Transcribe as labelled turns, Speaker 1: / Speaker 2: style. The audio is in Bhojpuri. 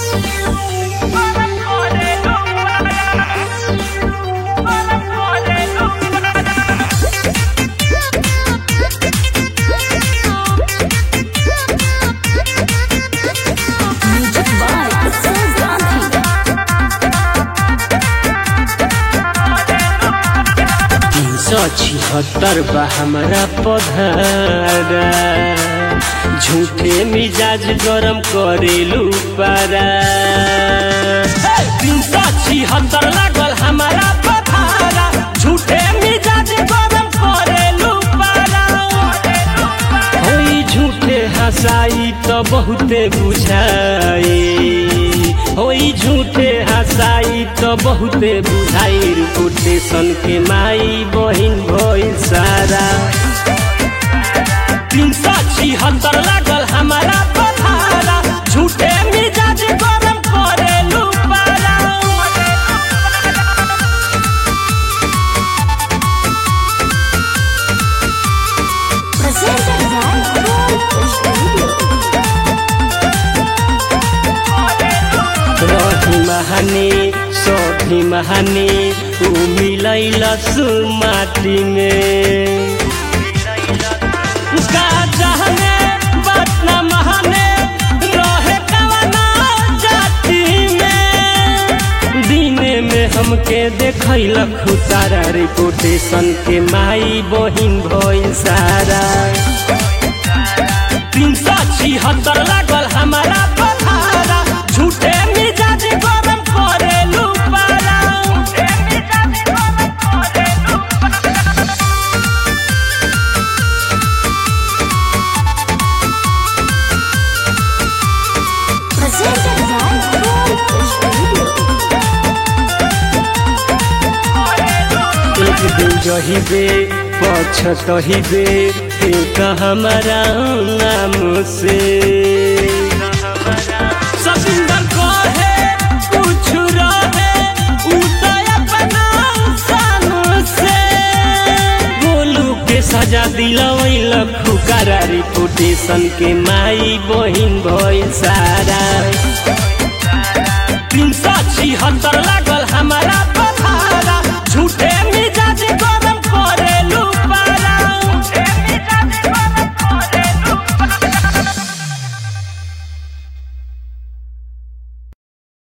Speaker 1: Music by Utsav Gandhi.
Speaker 2: तीन सौ छिहत्तर बा हमारा पधारा झूठे मिजाज गरम करेलू पारा तीन सौ छिहत्तर लागल हमारा पधारा झूठे मिजाज गरम करेलू पारा होई झूठे हंसाई तो बहुते बुझाई होई झूठे हंसाई तो बहुते बुझाई रिपोर्टेशन के माई बहिन भइल सारा तीन सौ छिहत्तर लागल हमारा पथारा झूठे मिजाज गरम करेलू पारा
Speaker 1: Presented by Gold Studio.
Speaker 2: रही महानी सभी महानी ऊ मिलैल माटी में का जहने बात न महाने रहे कवना जाति में दिने में हमके देखैलक सारा रिपोर्टेशन के माई बहिन भइल सारा तीन सौ छिहत्तर लागल हमारा पथारा झूठे मिजाज गरम करेलू पारा
Speaker 1: Presented by Gold Studio.
Speaker 2: एक दिन जहिबे पछतहिबे एक हमारा नाम से सबिंदर कहे कुछ रहे उ तो अपना शान से गोलू के सजा दिलवैल खुकारा रिपोर्टेशन के माई बहिन भइल सारा तीन सौ छिहत्तर लागल हमारा